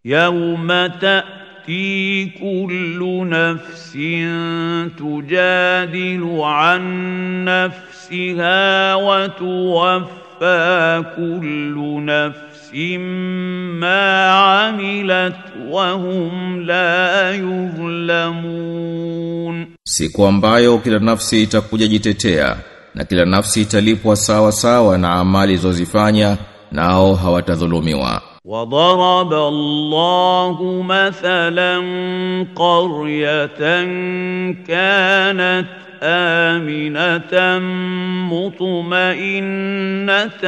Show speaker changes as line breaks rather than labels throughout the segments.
يوم تأتي كل نفس تجادل عن نفسها وتوفى كل نفس ما عملت وهم لا يظلمون
Siku ambayo kila nafsi itakuja jitetea na kila nafsi italipwa sawa sawa na amali zozifanya nao hawatadhulumiwa.
وضرب الله مثلا قرية كانت آمنة مطمئنة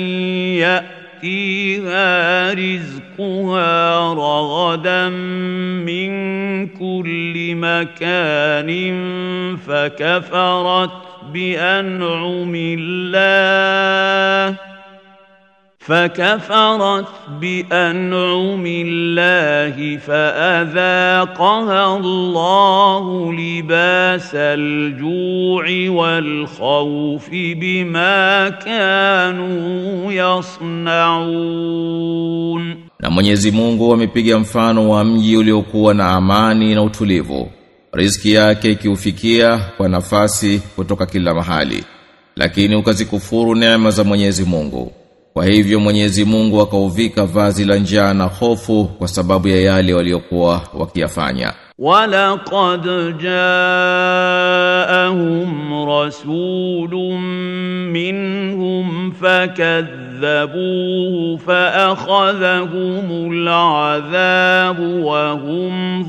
يأتيها رزقها رغدا من كل مكان فكفرت بأنعم الله فكفرت بأنعم الله فأذاقها الله لباس الجوع والخوف بما كانوا يصنعون
Na Mwenyezi Mungu amepiga mfano wa mji uliokuwa na amani na utulivu. Riziki yake ikiufikia kwa nafasi kutoka kila mahali. Lakini ukazikufuru neema za Mwenyezi Mungu. Kwa hivyo Mwenyezi Mungu akauvika vazi la njaa na hofu kwa sababu ya yale waliokuwa wakiyafanya.
ولقد جاءهم رسول منهم فكذبوه فأخذهم العذاب وهم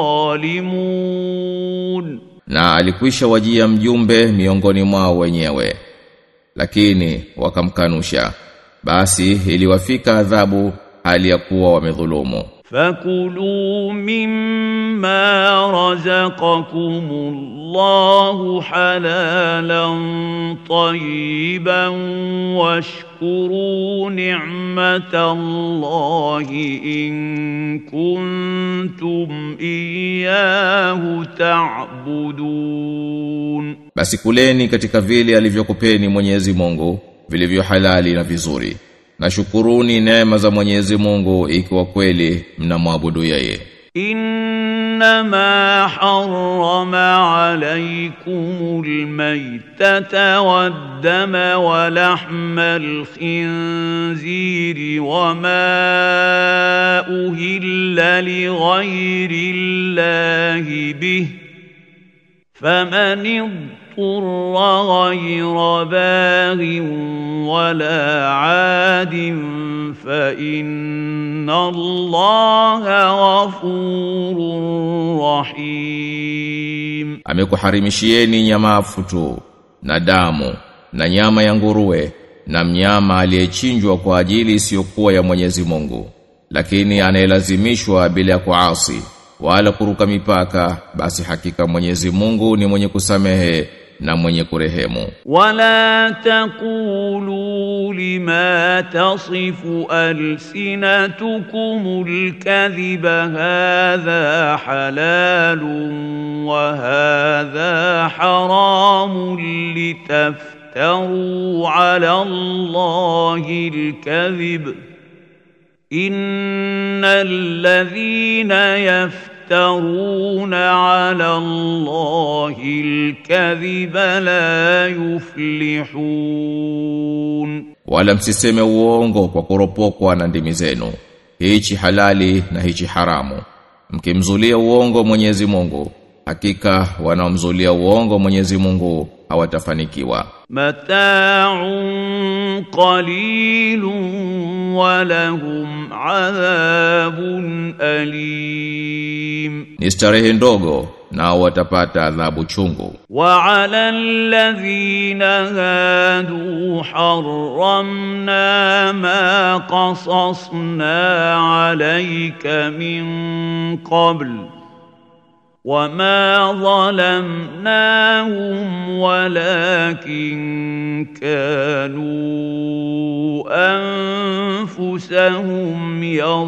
ظالمون
Na alikwisha wajia mjumbe miongoni mwao wenyewe. Lakini wakamkanusha. Basi iliwafika adhabu hali ya kuwa wamedhulumu.
فكلوا مما رزقكم الله حلالا طيبا واشكروا نعمة الله إن كنتم إياه تعبدون
Basi kuleni katika vile alivyokupeni Mwenyezi Mungu vilivyo halali na vizuri. Na shukuruni neema za Mwenyezi Mungu ikiwa kweli mnamwabudu yeye.
إنما حرم عليكم الميتة والدم ولحم الخنزير وما أهل لغير الله به فمن اضطر غير باغ ولا عاد فإن الله غفور رحيم
Amekuharimishieni nyamafu tu na damu na nyama ya nguruwe na mnyama aliyechinjwa kwa ajili isiyokuwa ya Mwenyezi Mungu. Lakini anayelazimishwa bila ya kuasi wala kuruka mipaka basi hakika Mwenyezi Mungu ni mwenye kusamehe na mwenye kurehemu.
ولا تقولوا لما تصف ألسنتكم الكذب هذا حلال وهذا حرام لتفتروا على الله الكذب إن الذين يفترون على الله الكذب لا يفلحون
Wala msiseme uongo kwa kuropokwa na ndimi zenu. Hichi halali na hichi haramu. Mkimzulia uongo Mwenyezi Mungu, hakika wanaomzulia uongo Mwenyezi Mungu hawatafanikiwa.
متاع قليل ولهم عذاب أليم
Ni starehe ndogo nao watapata adhabu chungu.
وعلى الذين هادوا حرمنا ما قصصنا عليك من قبل وما ظلمناهم ولكن كانوا أنفسهم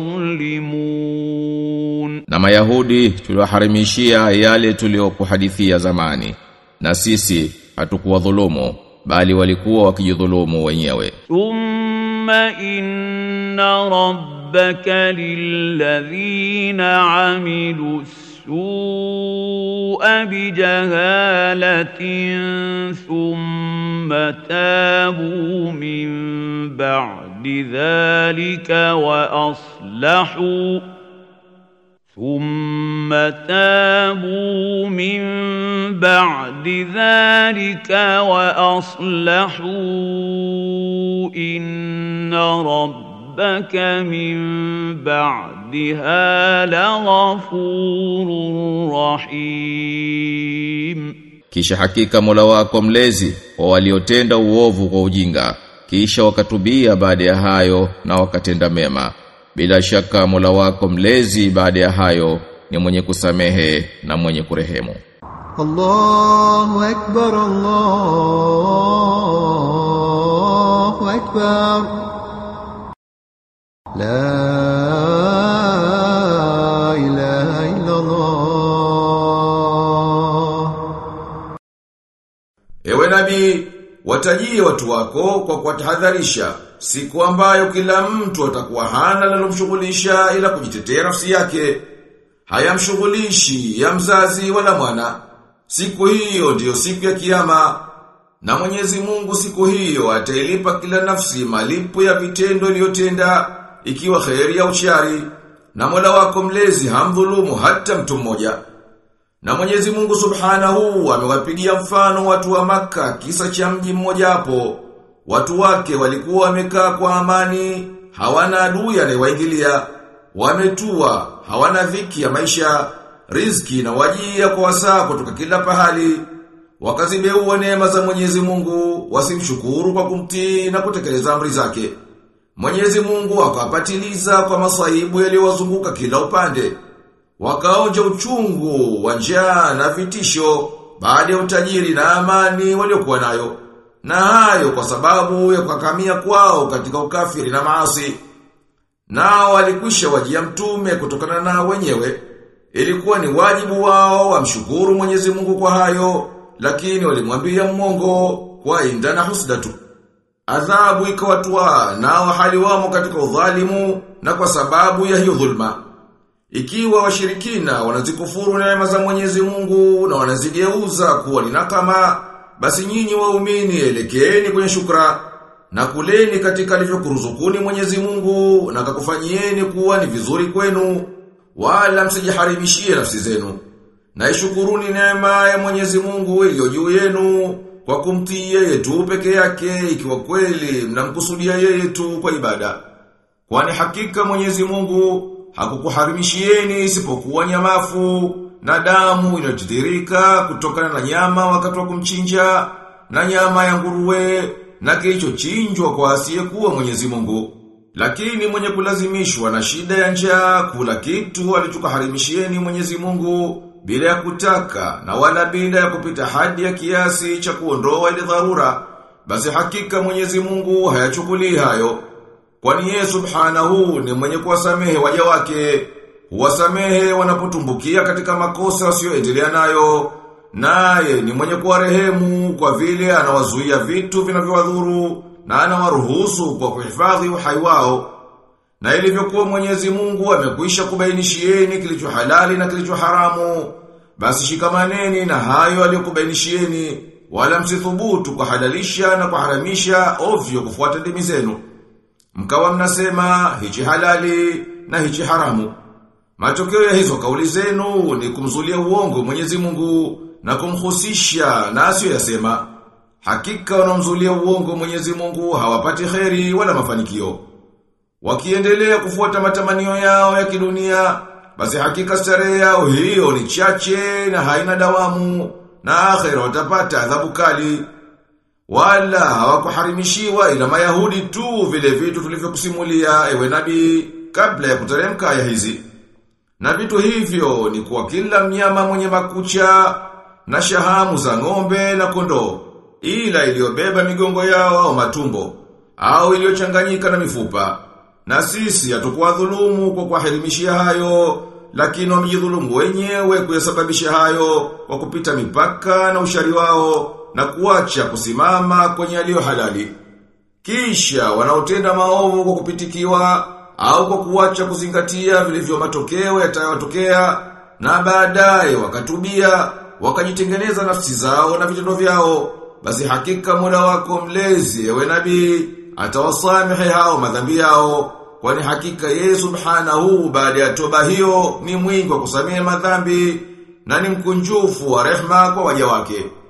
يظلمون
Na Mayahudi tuliwaharimishia yale tuliyokuhadithia zamani. Na sisi hatukuwadhulumu bali walikuwa wakijidhulumu wenyewe.
ثم إن ربك ربك للذين عملوا السوء بجهالة ثم تابوا من بعد ذلك وأصلحوا ثم تابوا من بعد ذلك وأصلحوا إن ربك من بعدها لغفور رحيم
Kisha hakika Mola wako mlezi wa waliotenda uovu kwa ujinga kisha wakatubia baada ya hayo na wakatenda mema bila shaka Mola wako mlezi baada ya hayo ni mwenye kusamehe na mwenye kurehemu
الله أكبر الله أكبر لا إله إلا الله
Ewe nabii, watajie watu wako kwa kuwatahadharisha siku ambayo kila mtu atakuwa hana linalomshughulisha ila kujitetea nafsi yake. Hayamshughulishi ya mzazi wala mwana. Siku hiyo ndiyo siku ya kiyama. Na Mwenyezi Mungu siku hiyo atailipa kila nafsi malipo ya vitendo iliyotenda ikiwa kheri au shari. Na Mola wako mlezi hamdhulumu hata mtu mmoja. Na Mwenyezi Mungu Subhanahu amewapigia mfano watu wa maka kisa cha mji mmoja hapo. Watu wake walikuwa wamekaa kwa amani, hawana adui anayewaingilia, wametua, hawana dhiki ya maisha, riziki na wajia kwa wasaa kutoka kila pahali. Wakazibeua neema za Mwenyezi Mungu, wasimshukuru kwa kumtii na kutekeleza amri zake. Mwenyezi Mungu akawapatiliza kwa masaibu yaliyowazunguka kila upande. Wakaonja uchungu, wa njaa na vitisho baada ya utajiri na amani waliokuwa nayo. Na hayo kwa sababu ya kukakamia kwao katika ukafiri na maasi. Nao walikwisha wajia mtume kutokana na wenyewe. Ilikuwa ni wajibu wao wamshukuru Mwenyezi Mungu kwa hayo, lakini walimwambia mmongo kwa inda na husda tu. Adhabu ikawatwa nao hali wamo katika udhalimu na kwa sababu ya hiyo dhulma. Ikiwa washirikina wanazikufuru neema za Mwenyezi Mungu na wanazigeuza kuwa ni nakama, basi nyinyi waumini elekeeni kwenye shukra na kuleni katika alivyokuruzukuni Mwenyezi Mungu na kakufanyieni kuwa ni vizuri kwenu wala msijiharibishie nafsi zenu. Na ishukuruni neema ya Mwenyezi Mungu iliyo juu yenu kwa kumtii yeye tu peke yake ikiwa kweli mnamkusudia yeye tu kwa ibada. Kwani hakika Mwenyezi Mungu hakukuharimishieni isipokuwa nyamafu na damu inayotiririka kutokana na nyama wakati wa kumchinja na nyama ya nguruwe na kilichochinjwa kwa asiyekuwa Mwenyezi Mungu. Lakini mwenye kulazimishwa na shida ya njaa kula kitu alichokaharimishieni Mwenyezi Mungu bila ya kutaka na wala bila ya kupita hadi ya kiasi cha kuondoa ile dharura, basi hakika Mwenyezi Mungu hayachukulii hayo. Kwani yeye subhanahu ni mwenye kuwasamehe waja wake, huwasamehe wanapotumbukia katika makosa wasioendelea nayo, naye ni mwenye kuwarehemu kwa vile anawazuia vitu vinavyowadhuru na anawaruhusu kwa kuhifadhi uhai wao. Na ilivyokuwa Mwenyezi Mungu amekwisha kubainishieni kilicho halali na kilicho haramu, basi shikamaneni na hayo aliyokubainishieni, wala msithubutu kuhalalisha na kuharamisha ovyo kufuata dimi zenu. Mkawa mnasema hichi halali na hichi haramu. Matokeo ya hizo kauli zenu ni kumzulia uongo Mwenyezi Mungu na kumhusisha na asiyoyasema. Hakika wanaomzulia uongo Mwenyezi Mungu hawapati kheri wala mafanikio. Wakiendelea kufuata matamanio yao ya kidunia, basi hakika starehe yao hiyo ni chache na haina dawamu na akhera watapata adhabu kali. Wala hawakuharimishiwa ila Mayahudi tu vile vitu tulivyokusimulia ewe nabii kabla ya kuteremka aya hizi. Na vitu hivyo ni kwa kila mnyama mwenye makucha na shahamu za ng'ombe na kondoo, ila iliyobeba migongo yao au matumbo, au iliyochanganyika na mifupa. Na sisi hatukuwa dhulumu kwa kuwahirimishia hayo, lakini wamejidhulumu wenyewe kuyasababisha hayo kwa kupita mipaka na ushari wao na kuacha kusimama kwenye yaliyo halali. Kisha wanaotenda maovu kwa kupitikiwa au kwa kuacha kuzingatia vilivyo matokeo yatayotokea na baadaye wakatubia wakajitengeneza nafsi zao na vitendo vyao basi hakika Mola wako mlezi ewe nabii atawasamehe hao madhambi yao kwani hakika yeye subhanahu baada ya toba hiyo ni mwingi wa kusamehe madhambi na ni mkunjufu wa rehma kwa waja wake